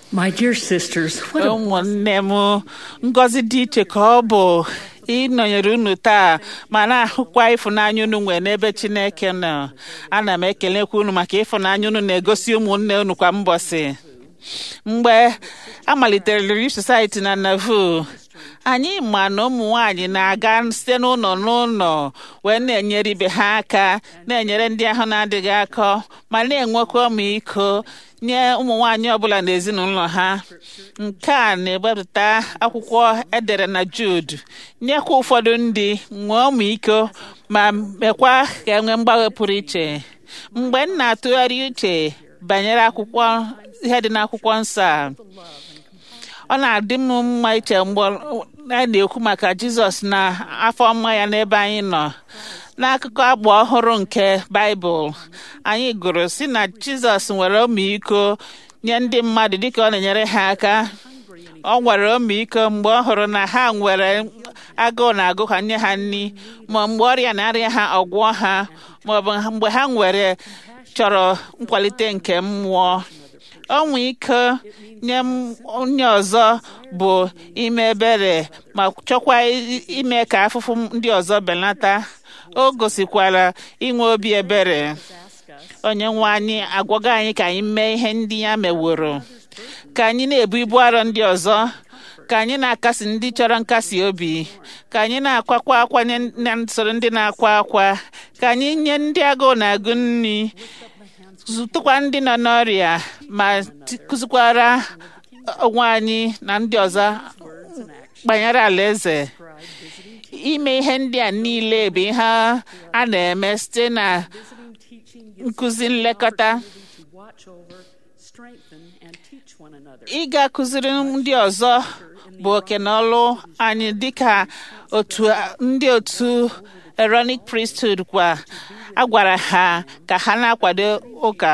My dear sisters, what a ụmụnne m ngọzi dị iche ka ọ bụ ịnọnyere unu taa ma na-ahụkwa ịfụnanya unu nwee n'ebe Chineke nọ ana m ekelekwa unu maka ịfụnanya unu na-egosi ụmụnne unu kwa mbọsị mgbe a malitere Relief Society na Nauvoo anyị ma na ụmụ nwanyị na-aga site n'ụlọ n'ụlọ wee na-enyere ibe ha aka na-enyere ndị ahụ na-adịghị akọ ma na-enwekwa ọmịiko nye ụmụ nwanyị ọbụla n'ezinụlọ ha nke a na-ewepụta akwụkwọ edere na Jude nyekwa ụfọdụ ndị nwee ọmịiko ma mekwa ka enwee mgbanwe pụrụ iche mgbe m na-atụgharị uche banyere akwụkwọ ihe dị n'akwụkwọ nsọ a ọ na-adị m mma iche mgbe a na-ekwu maka Jizọs na afọ ọma ya n'ebe anyị nọ n'akụkọ agba ọhụrụ nke Baịbụl anyị gụrụ si na Jizọs nwere ọmịiko nye ndị mmadụ dịka ọ na-enyere ha aka ọ nwere ọmịiko mgbe ọ hụrụ na ha nwere agụụ na-agụ ha nye ha nri ma mgbe ọrịa na-arịa ha ọgwụọ ha ma ọ bụ mgbe ha nwere chọrọ nkwalite nke mmụọ ọnwa ike nye onye ọzọ bụ ime ebere ma chọkwa ime ka afụfụ ndị ọzọ belata o gosikwara inwe obi ebere onye nwe anyị agwago anyị ka anyị mee ihe ndị ya meworo ka anyị na-ebu ibu arọ ndị ọzọ ka anyị na-akasi ndị chọrọ nkasi obi ka anyị na-akwakwa akwa na nsoro ndị na-akwa akwa ka anyị nye ndị agụụ na-agụ nri zụtụkwa ndị nọ n'ọrịa ma kụzikwara onwe anyị na ndị ọzọ banyere alaeze ime ihe ndị a niile bụ ihe a na-eme site na nkụzi nlekọta ịga kụziri ndị ọzọ bụ oke na ọlụ anyị dịka otu ndị otu Aaronic priesthood kwa a gwara ha ka ha na-akwado ụka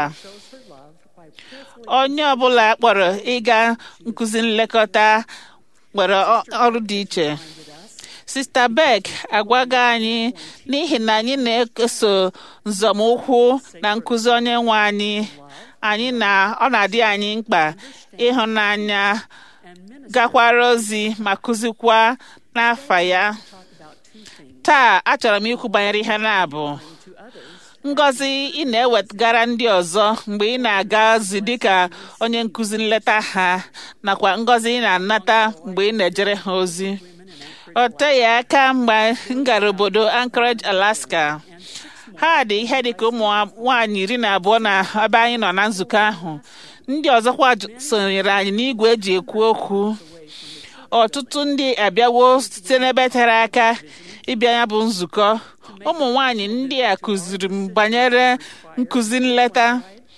onye ọbụla kpọrọ ịga nkụzi nlekọta nwere ọrụ dị iche Sista Beck agwago anyị n'ihi na anyị na-eso nzọmụkwụ na nkụzi onye nwe anyị anyị na ọ na-adị anyị mkpa ịhụnanya gakwara ozi ma kụzikwa n'afa ya taa achọrọ m ikwu banyere ihe na-abụ ngọzi ị na-ewetagara ndị ọzọ mgbe ị na-aga ozi dịka onye nkụzi nleta ha nakwa ngọzi ị na-anata mgbe ị na-ejere ha ozi ọ teghị aka mgbe m gara obodo Anchorage Alaska ha dị ihe dịka ụmụ nwaanyị iri na abụọ na ebe anyị nọ na nzukọ ahụ ndị ọzọkwa sonyere anyị n'igwe eji ekwu okwu ọtụtụ ndị abịawo site n'ebe tere aka ịbịa ya bụ nzukọ ụmụ nwanyị ndị a kụziri m banyere nkụzi nleta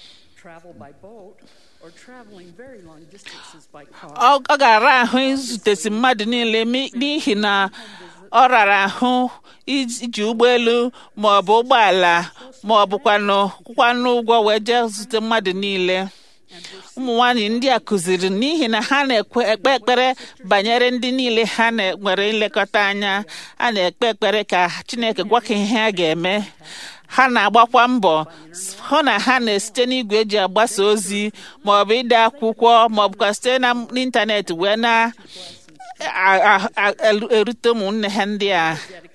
ọ gara ahụ izutesi mmadụ niile n'ihi na ọ rara ahụ iji ụgbọelu ma ọ bụ ụgbọala ma ọ bụkwanụ kwụkwanụ ụgwọ wee jee zute mmadụ niile ụmụ nwanyị ndị a kụziri n'ihi na ha na-ekpe ekpere banyere ndị niile ha nwere nlekọta anya a na-ekpe ekpere ka Chineke gwa ka ihe ha ga-eme ha na-agbakwa mbọ hụ na ha na-esite n'igwe eji agbasa ozi ma ọ bụ ide akwụkwọ ma ọ bụkwa site n'ịntanetị wee na-erute ụmụnne ha ndị a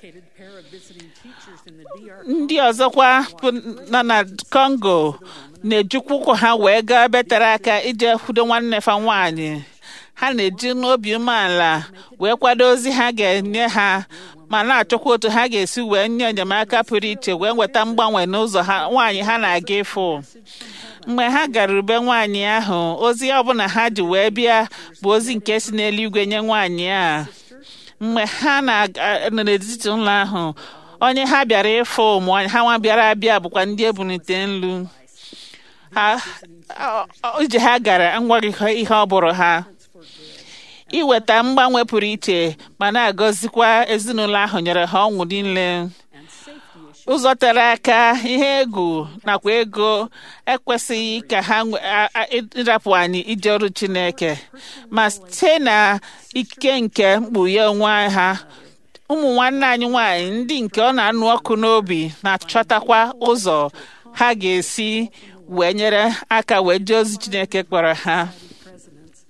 ndị ọzọkwa nọ na Congo na-ejikwa ụkwụ ha wee gaa ebe tere aka ije kwudo nwanne fa nwaanyị ha na-eji n'obi umeala wee kwado ozi ha ga-enye ha ma na-achọkwa otu ha ga-esi wee nye enyemaka pụrụ iche wee nweta mgbanwe n'ụzọ ha nwaanyị ha na-aga ịfụ mgbe ha gara ube nwaanyị ahụ ozi ọbụla ha ji wee bịa bụ ozi nke si n'eluigwe nye nwaanyị a mgbe ha nọ n'etiti ụlọ ahụ onye ha bịara ịfụ ụmụ ha nwa bịara abịa bụkwa ndị ebunite nlu ije ha gara enweghị ihe ọ bụrụ ha iweta mgbanwe pụrụ iche ma na-agọzikwa ezinụlọ ahụ nyere ha ọṅụ niile ụzọ tere aka ihe egwu nakwa ego ekwesịghị ka ha ịrapụ anyị ije ọrụ Chineke ma site na ike nke mkpughe onwe ha ụmụ nwanne anyị nwanyị ndị nke ọ na-anụ ọkụ n'obi na-achọtakwa ụzọ ha ga-esi wee nyere aka wee jee ozi Chineke kpọrọ ha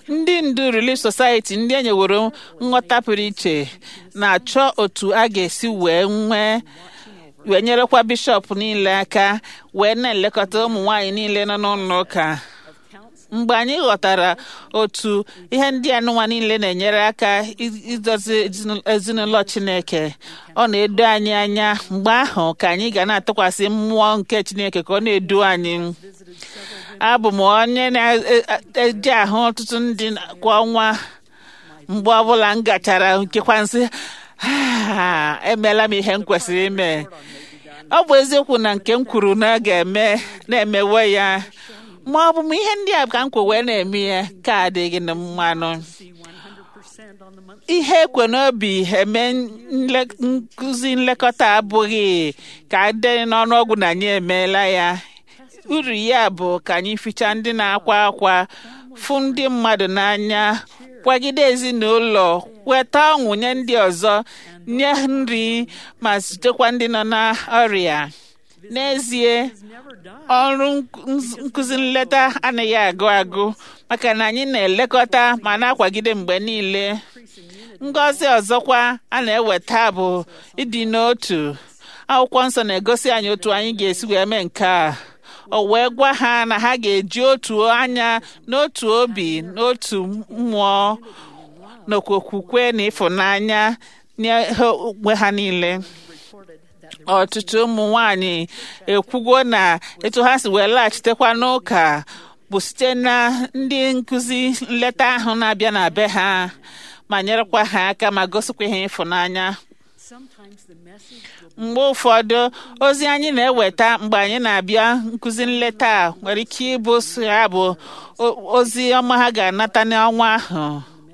ndị ndu Relief Society ndị e nyeworo nghọta pụrụ iche na-achọ otu a ga-esi wee nwee wee nyerekwa bishọp niile aka wee na-elekọta ụmụ nwanyị niile nọ n'ụlọ ụka mgbe anyị ghọtara otu ihe ndị anụnwa niile na-enyere aka idozi ezinụlọ Chineke ọ na-edo anyị anya mgbe ahụ ka anyị ga na-atụkwasị mmụọ nke Chineke ka ọ na-edu anyị abụ m onye na-eji ahụ ọtụtụ ndị kwa ọnwa mgbe ọbụla m gachara nkekwa nsị emeela m ihe m kwesịrị ime ọ bụ eziokwu na nke m kwuru na a ga-eme na-emewe ya ma ọ bụ m ihe ndị a ka m kwe wee na-eme ya ka adịghị na mmanụ ihe ekwe n'obi eme nkụzi nlekọta abụghị ka dị n'ọnụọgwụ na anyị emeela ya uru ya bụ ka anyị fichaa ndị na-akwa akwa fụ ndị mmadụ n'anya kwagide ezinụlọ weta ọṅụ nye ndị ọzọ nye nri ma zutekwa ndị nọ n'ọrịa n'ezie ọrụ nkụzi nleta anaghị agụ agụ maka na anyị na-elekọta ma na-akwagide mgbe niile ngọzi ọzọkwa a na-eweta bụ ịdị n'otu akwụkwọ nsọ na-egosi anyị otu anyị ga-esi wee mee nke a o wee gwa ha na ha ga-eji otu anya n'otu obi n'otu mmụọ nakwa okwukwe na ịfụnanya nye onwe ha niile ọtụtụ ụmụ nwanyị ekwugo na etu ha si wee laghachitekwa n'ụka bụ site na ndị nkụzi nleta ahụ na-abịa na be ha ma nyerekwa ha aka ma gosikwa ha ịfụnanya mgbe ụfọdụ ozi anyị na-eweta mgbe anyị na-abịa nkụzi nleta a nwere ike ịbụ ya bụ ozi ọma ha ga-anata n'ọnwa ahụ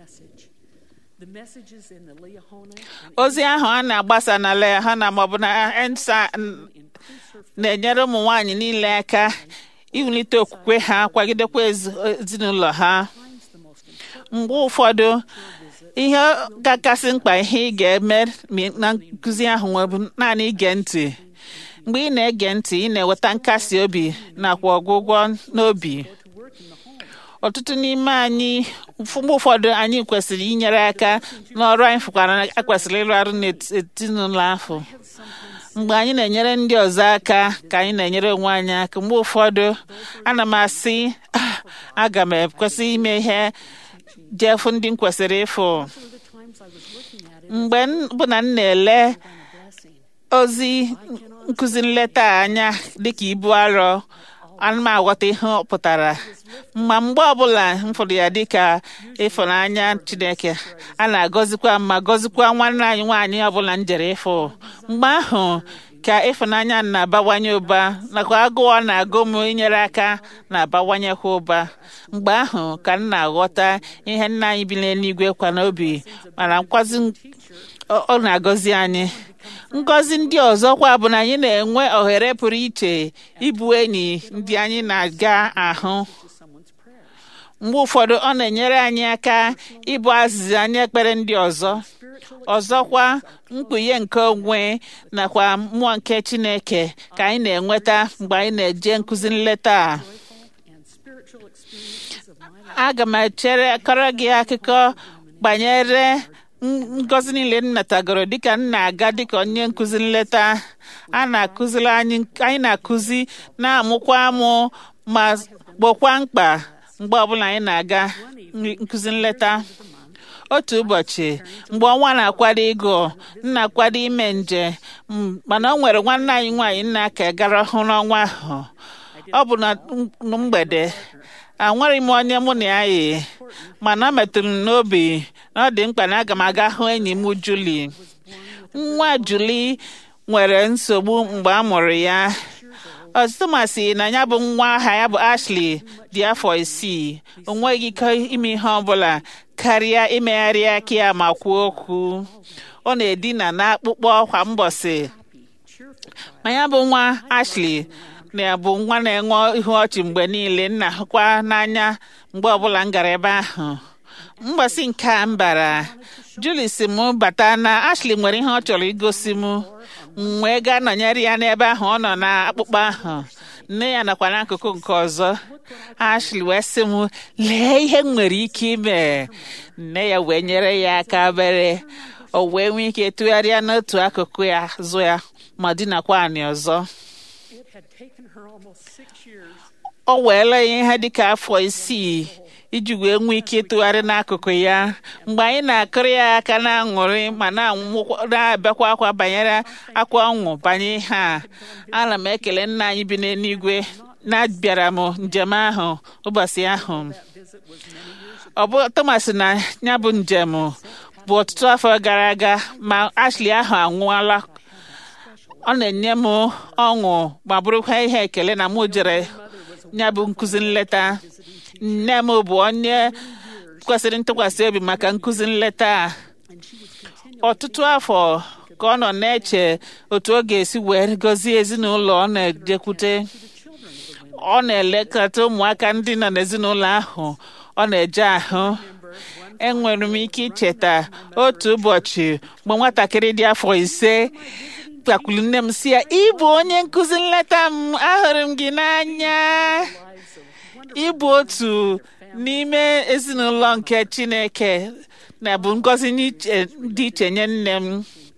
ozi ahụ a na-agbasa na Lehana maọbụ na ensa na-enyere ụmụ nwanyị niile aka iwulite okwukwe ha kwagidekwa ezinụlọ ha mgbe ụfọdụ ihe ga-akasị mkpa ihe ị ga-eme na nkụzi ahụ bụ naanị ige ntị mgbe ị na-ege ntị ị na-enweta nkasi obi nakwa ọgwụgwọ n'obi ọtụtụ n'ime anyị mgbe ụfọdụ anyị kwesịrị inyere aka n'ọrụ anyị fụkwara akwesịrị ịrụ arụ n'ezinụlọ ahụ mgbe anyị na-enyere ndị ọzọ aka ka anyị na-enyere onwe anyị aka mgbe ụfọdụ ana m asị aga m ekwesị ime ihe jefu ndị m kwesịrị ịfụ mgbe bụ na m na-ele ozi nkụzi nleta anya dịka ibu arọ ana m aghọta ihe ọ pụtara ma mgbe ọbụla m fụrụ ya dịka ịfụnanya Chineke a na-agọzikwa ma gọzikwa nwanne anyị nwaanyị ọbụla m jere ịfụ mgbe ahụ ka ịfụnanya na-abawanye ụba nakwa agụụ na-agụ m inyere aka na-abawanyekwa ụba mgbe ahụ ka m na-aghọta ihe nna anyị bi n'eluigwe kwa n'obi mana nkwazi ọ na-agọzi anyị ngọzi ndị ọzọkwa bụ na anyị na-enwe ohere pụrụ iche ịbụ enyi ndị anyị na-aga ahụ mgbe ụfọdụ ọ na-enyere anyị aka ịbụ azịza anyị ekpere ndị ọzọ ọzọkwa mkpughe nke onwe nakwa mmụọ nke Chineke ka anyị na-enweta mgbe anyị na-eje nkụzi nleta a aga m echere kọrọ gị akụkọ banyere ngọzi niile m natagoro dịka m na-aga dịka onye nkụzi nleta a na-akụziri anyị anyị na-akụzi na-amụkwa amụ ma gbokwa mkpa mgbe ọbụla anyị na-aga nkụzi nleta otu ụbọchị mgbe ọnwa na-akwado ịgụ m na-akwado ime nje mana ọ nwere nwanne anyị nwaanyị nna ka gara hụ n'ọnwa ahụ ọ bụ na mgbede anwere m onye mụ na ya yi mana ọ metụrụ m n'obi na ọ dị mkpa na aga m aga hụ enyi m Juli nwa Juli nwere nsogbu mgbe a mụrụ ya ọtụtụ masị na ya bụ nwa aha ya bụ Ashley dị afọ isii o nweghị ike ime ihe ọbụla karịa imegharị aka ya ma kwuo okwu ọ na-edina n'akpụkpọ kwa mbọsị ma ya bụ nwa Ashley na bụ nwa na-enwe ihu ọchị mgbe niile nna hụkwa n'anya mgbe ọbụla m gara ebe ahụ mgbasị nke a m bara Julie si m bata na Ashley nwere ihe ọ chọrọ igosi m wee gaa nọnyere ya n'ebe ahụ ọ nọ na akpụkpọ ahụ nne ya nakwa n'akụkụ nke ọzọ Ashley wee sị m lee ihe m nwere ike ime nne ya wee nyere ya aka bere o wee nwee ike tụgharịa n'otu akụkụ ya azụ ya ma dinakwa anị ọzọ It had taken her almost six years o weela ya ihe dịka afọ isii iji wee nwee ike ịtụgharị n'akụkụ ya mgbe anyị na-akụrụ ya aka na-aṅụrị ma na-anwụkwa- na-abịakwa akwa banyere akwa ọṅụ banye ihe a ana m ekele nna anyị bi n'eluigwe na-abịara m njem ahụ ụbọchị ahụ ọ bụ Thomas na ya bụ njem bụ ọtụtụ afọ gara aga ma Ashley ahụ anwụọla ọ na-enye m ọṅụ ma bụrụkwa ihe ekele na mụ jere ya bụ nkụzi nleta nne m bụ onye kwesịrị ntụkwasị obi maka nkụzi nleta a ọtụtụ afọ ka ọ nọ na-eche otu ọ ga-esi wee gọzie ezinụlọ ọ na-ejekwute ọ na-elekọta ụmụaka ndị nọ n'ezinụlọ ahụ ọ na-eje ahụ enwere m ike icheta otu ụbọchị mgbe nwatakịrị dị afọ ise kpakwuru nne m si ya ịbụ onye nkụzi nleta m ahụrụ m gị n'anya ịbụ otu n'ime ezinụlọ nke Chineke na bụ ngọzi n'iche- dị iche nye nne m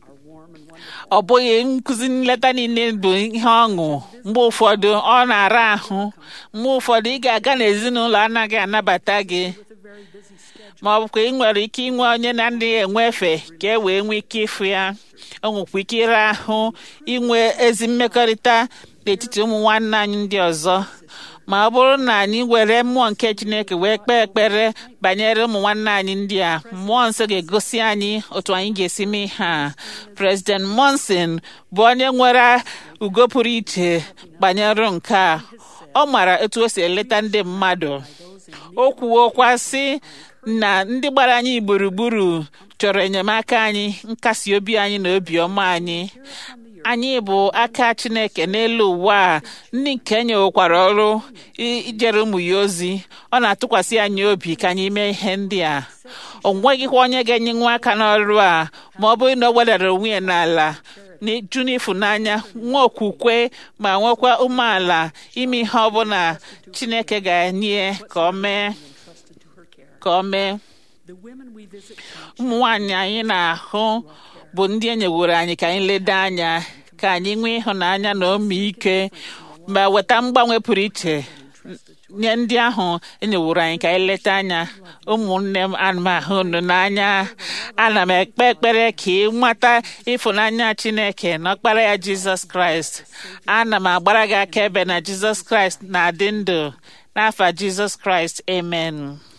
ọ bụghị nkụzi nleta niile bụ ihe ọṅụ mgbe ụfọdụ ọ na-ara ahụ mgbe ụfọdụ ị ga-aga n'ezinụlọ anaghị anabata gị ma ọ bụkwa ị nwere ike inwe onye na-adịghị enwe efe ka e wee nwee ike ịfụ ya o nwekwa ike ịra ahụ inwe ezi mmekọrịta n'etiti ụmụ nwanne anyị ndị ọzọ ma ọ bụrụ na anyị were mmụọ nke Chineke wee kpee ekpere banyere ụmụ nwanne anyị ndị a mmụọ nsọ ga-egosi anyị otu anyị ga-esi mee ihe a President Monson bụ onye nwere ugo pụrụ iche banyere nke a ọ mara etu o si eleta ndị mmadụ o kwuokwa sị na ndị gbara anyị gburugburu chọrọ enyemaka anyị nkasi obi anyị na obiọma anyị anyị bụ aka Chineke n'elu ụwa a ndị nke nyewekwara ọrụ i- ijere ụmụ ya ozi ọ na-atụkwasị anyị obi ka anyị mee ihe ndị a o nweghịkwa onye ga-enye nwa aka n'ọrụ a ma ọ bụrụ na o wedara onwe ya n'ala n'iju n'ịfụnanya nwa okwukwe ma nwekwa umeala ime ihe ọbụla Chineke ga-enye ka ọ mee entrusted to her care. ka ọ mee The women we visit ụmụ nwanyị anyị na-ahụ bụ ndị e nyeworo anyị ka anyị leda anya ka anyị nwee ịhụnanya na omiike ma weta mgbanwe pụrụ iche nye ndị ahụ enyeworo anyị ka anyị leta anya ụmụnne m ana m ahụ unu n'anya ana m ekpe ekpere ka ị nweta ịfụnanya Chineke na ọkpara ya Jizọs Kraịst ana m agbara gị akaebe na Jizọs Kraịst na-adị ndụ n'afa Jizọs Kraịst amen